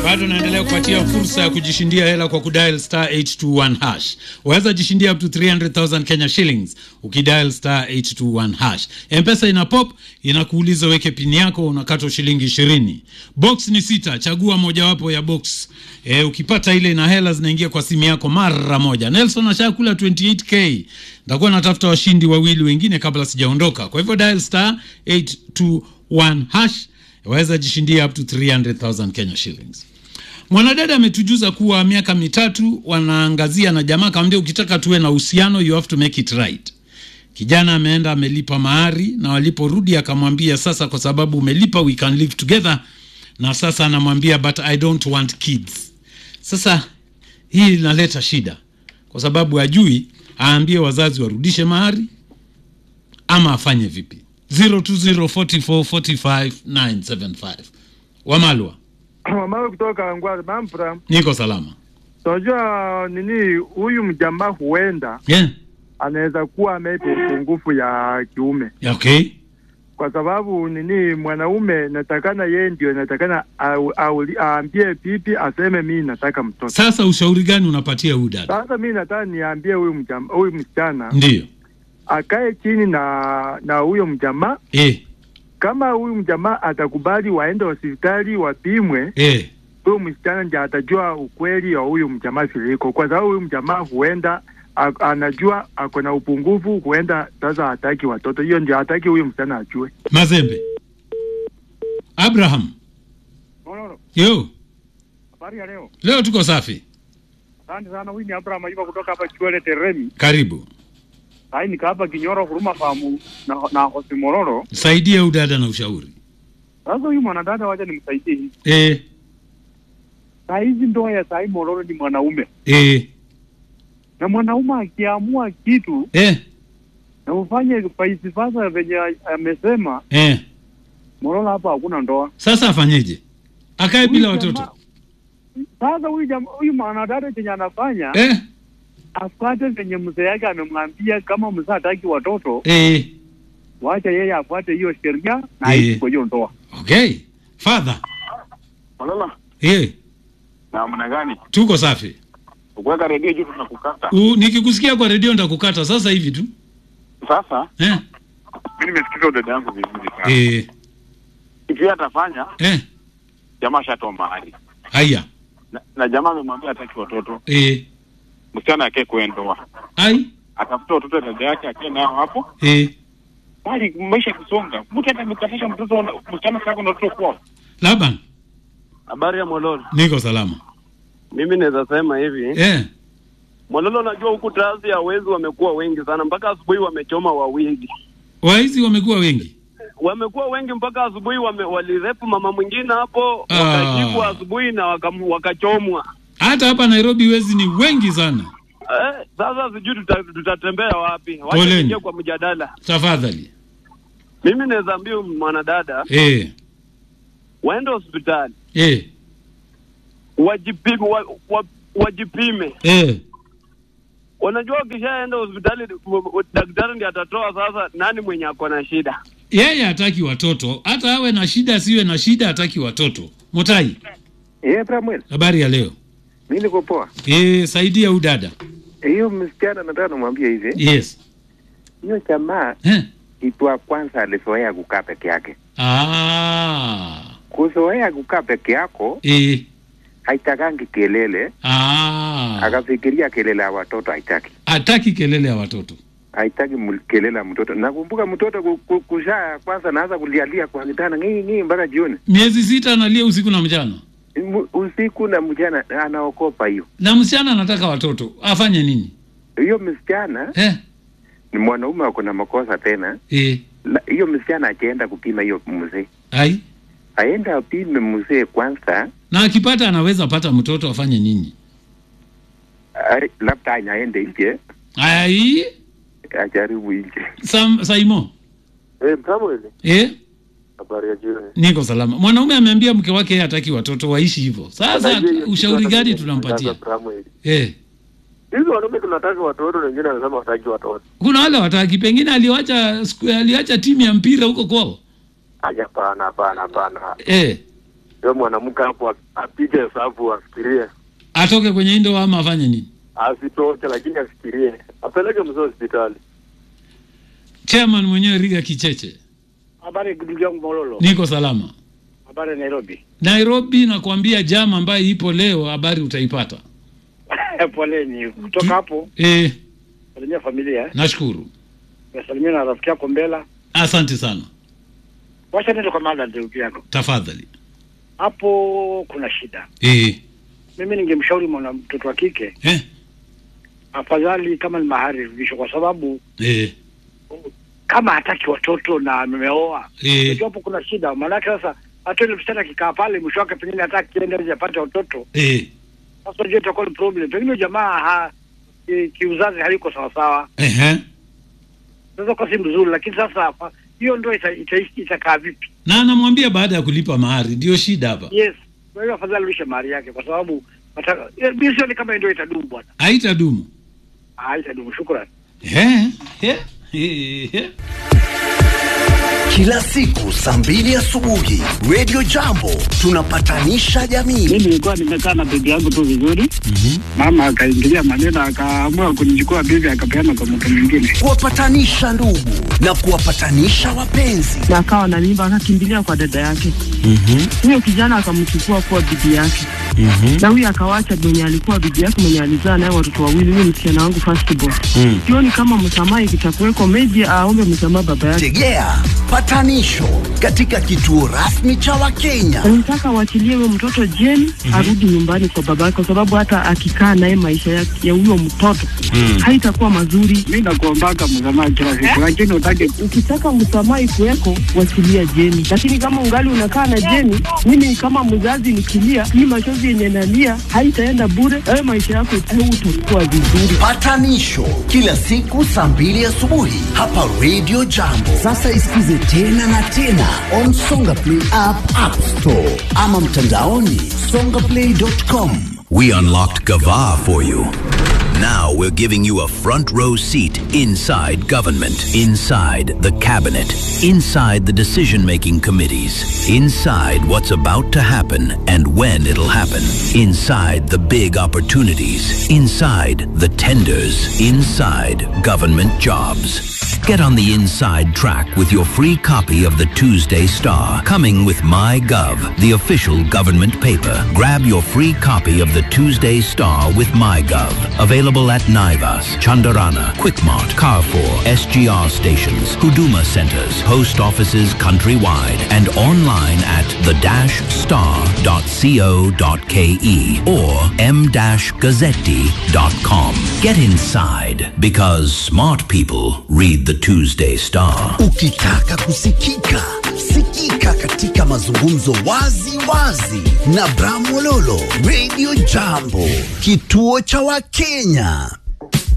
bado naendelea kupatia fursa ya kujishindia hela kwa kudial star 821 hash. Waweza jishindia up to 300,000 Kenya shillings ukidial star 821 hash. Mpesa ina pop inakuuliza weke pini yako, unakatwa shilingi 20. Box ni sita, chagua mojawapo ya box. E, ukipata ile na hela zinaingia kwa simu yako mara moja. Nelson ashakula 28k. Nitakuwa natafuta washindi wawili wengine kabla sijaondoka. Kwa hivyo dial star 821 hash waweza jishindia up to 300,000 Kenya shillings. Mwanadada ametujuza kuwa miaka mitatu wanaangazia na jamaa akamwambia, ukitaka tuwe na uhusiano you have to make it right. Kijana ameenda amelipa mahari, na waliporudi akamwambia, sasa kwa sababu umelipa we can live together, na sasa anamwambia but I don't want kids. Sasa hii inaleta shida kwa sababu ajui aambie wazazi warudishe mahari ama afanye vipi. 0204445975 Wamalwa, Mamawe kutoka Ngwale Mampra. niko salama Unajua nini, huyu mjamaa huenda yeah. anaweza kuwa ameipa upungufu ya kiume, Okay. kwa sababu nini, mwanaume natakana yeye ndio natakana au- au- aambie pipi aseme mimi nataka mtoto. Sasa ushauri gani unapatia huyu dada? Sasa mimi nataka niambie huyu mjamaa, huyu msichana Ndiyo akae chini na na huyo mjamaa. eh, Kama huyu mjamaa atakubali waende hospitali wapimwe, eh. huyu msichana ndiye atajua ukweli wa huyu mjamaa viliko, kwa sababu huyu mjamaa huenda a- anajua ako na upungufu, huenda sasa hataki watoto. Hiyo ndio hataki huyu msichana ajue. Mazembe Abraham, yo Habari ya leo. leo tuko safi, Asante sana. Huyu ni Abraham Ayuba kutoka hapa Chwele Teremi. karibu. Sasa nika hapa Kinyoro Huruma Famu na, na Hosi Mororo. Saidia huyu dada na ushauri Sasa huyu mwanadada wacha nimsaidie hivi. eh, Saa hizi ndoa ya saa hii Mororo ni mwanaume. eh, Na mwanaume akiamua kitu eh, na ufanye vice versa venye amesema, eh. Mororo hapa hakuna ndoa. Sasa afanyeje? Akae bila Huyu watoto jamaa- Sasa huyu jamaa huyu mwanadada chenye anafanya eh, afuate venye mzee yake amemwambia, kama mzee hataki watoto, eh. wacha yeye afuate hiyo sheria na Eh. aishi kwa hiyo ndoa. Okay, father Malala, eh, namna gani? tuko safi. Ukuweka redio juu tunakukata. U, nikikusikia kwa redio nitakukata sasa hivi tu Sasa eh, mimi nimesikiza dada yangu vizuri sana. eh, Kitu yeye atafanya, eh. jamaa shatoa mahari. Haya Na, na jamaa amemwambia hataki watoto. eh, Msichana akae kwa ndoa. ai Atafuta watoto dada yake akae nao hapo. eh. Bali maisha kusonga. Mtu hata amekatisha mtoto wana- msichana sako na watoto kwao. Laban, Habari ya Mololo, niko salama mimi naweza sema hivi eh. Mololo, najua huku taasi ya wezi wamekuwa wengi sana, mpaka asubuhi wamechoma wawili, Waizi wamekuwa wengi wamekuwa wengi mpaka asubuhi wame, walirepu mama mwingine hapo Ah. wakashikwa asubuhi na wakam, wakachomwa. hata hapa Nairobi, wezi ni wengi sana. Eh, sasa sijui tuta, tutatembea wapi? Wacha Poleni. tuingie kwa mjadala. Tafadhali Mimi naweza ambia huyu mwanadada eh, waende hospitali eh, wajipime, wa, wa, wajipime. eh. Unajua, ukishaenda hospitali w- w- daktari ndiye atatoa sasa nani mwenye ako na shida. Yeye hataki watoto, hata awe na shida asiwe na shida, hataki watoto. Mutai, Eh, Samuel, habari ya leo mimi niko poa. eh, saidia huyu dada Hiyo msichana nataka nimwambie hivi, yes hiyo jamaa eh. kitu ya kwanza alizoea kukaa peke yake. ah. Kuzoea kukaa peke yako eh. haitakangi kelele, ah. akafikiria kelele ya watoto haitaki, hataki kelele ya watoto haitaki mul- kelele ya mtoto. Nakumbuka mtoto ku- ku- kuzaa ya kwanza naanza kulialia kwa kitanda ngii ngii mpaka jioni, miezi sita analia usiku na mchana, M- usiku na mchana, anaokopa hiyo. na msichana anataka watoto, afanye nini Hiyo msichana eh? ni mwanaume ako na makosa tena. Eh. La- Hiyo msichana akienda kupima hiyo mzee, Ai, aende apime mzee kwanza na akipata anaweza pata mtoto, afanye nini? Ari- labda anaende nje Ai, ajaribu nje. Sam, Saimo Eh, Samuel, eh? habari ya jioni. Niko salama. Mwanaume ameambia mke wake yeye hataki watoto waishi hivyo. Sasa Unajua hiyo ushauri kitu gani hata tunampatia? nataka Samuel. Eh. Hizi wanaume tunataka watoto, wengine wanasema wataki watoto. Kuna wale wataki, pengine aliwacha siku- aliacha timu ya mpira huko kwao. Aja, hapana, hapana, hapana. Eh. Huyo mwanamke hapo apige hesabu, afikirie, atoke kwenye hii ndoa ama afanye nini? asitoke, lakini afikirie, apeleke mzee hospitali. Chairman mwenyewe Riga Kicheche, Habari ndugu yangu Mololo. niko salama. Habari Nairobi. Nairobi nakwambia jam ambayo ipo leo, habari utaipata. Poleni. Kutoka hapo Eh, salimia familia. nashukuru, Nasalimia na rafiki yako Mbela. asante sana. Wacha nende kwa mada ndugu yako. Tafadhali. Hapo kuna shida. Eh, Mimi ningemshauri mwana mtoto wa kike eh, afadhali kama ni mahari rudishwe, kwa sababu eh, kama hataki watoto na ameoa eh, unajua hapo kuna shida. Maanake sasa hata ile msichana akikaa pale, mwisho wake pengine hata akienda nje apate watoto, eh, sasa unajua itakuwa ni problem. Pengine jamaa ha, ki- kiuzazi haliko sawasawa, eh, sasa kwa si mzuri, lakini sasa fa- hiyo ndio itakaa ita, ita itakaa vipi? na anamwambia baada ya kulipa mahari, ndio shida hapa. Yes, kwa hiyo afadhali rudishe mahari yake, kwa sababu nataka eh, mimi sioni kama ndio itadumu bwana. Haitadumu. Ah, itadumu. Shukrani. Eh, eh, eh, eh. Kila siku saa mbili asubuhi Radio Jambo tunapatanisha jamii. Mimi nilikuwa nimekaa na bibi yangu tu vizuri, mama akaingilia maneno, akaamua kunichukua bibi akapeana kwa mtu mwingine. Kuwapatanisha ndugu na kuwapatanisha wapenzi. na akawa na mimba akakimbilia kwa dada yake. Huyo kijana akamchukua kuwa bibi yake, na huyo akawacha mwenye alikuwa bibi yake mwenye alizaa naye watoto wawili, huyo msichana wangu first born. Sioni kama msamaha ikitakuweko, maybe aombe msamaha baba yake. Tegea patanisho katika kituo rasmi cha Wakenya. Nataka waachilie huyo mtoto jeni arudi nyumbani kwa baba yake, kwa sababu hata akikaa naye maisha yake ya huyo mtoto haitakuwa mazuri. Mi nakuombaka msamaha kila siku, lakini utake Ukitaka msamaha ikuweko, wachilia Jeni, lakini kama ungali unakaa na Jeni, mimi kama mzazi nikilia, hii machozi yenye nalia haitaenda bure. Wewe maisha yako hautakuwa vizuri. Patanisho kila siku saa mbili asubuhi hapa Radio Jambo. Sasa isikize tena na tena on Songa Play app, App Store ama mtandaoni songaplay.com. We unlocked Gava for you. Now we're giving you a front row seat inside government, inside the cabinet, inside the decision making committees, inside what's about to happen and when it'll happen, inside the big opportunities, inside the tenders, inside government jobs. Get on the inside track with your free copy of the Tuesday Star, coming with MyGov, the official government paper. Grab your free copy of the Tuesday Star with MyGov. Available at Naivas, Chandarana, Quickmart, Carrefour, SGR stations, Huduma centers, post offices countrywide, and online at the-star.co.ke or m-gazzetti.com. Get inside because smart people read the Tuesday Star. Ukitaka kusikika, sikika katika mazungumzo wazi wazi na Bramwololo, Radio Jambo, kituo cha Wakenya.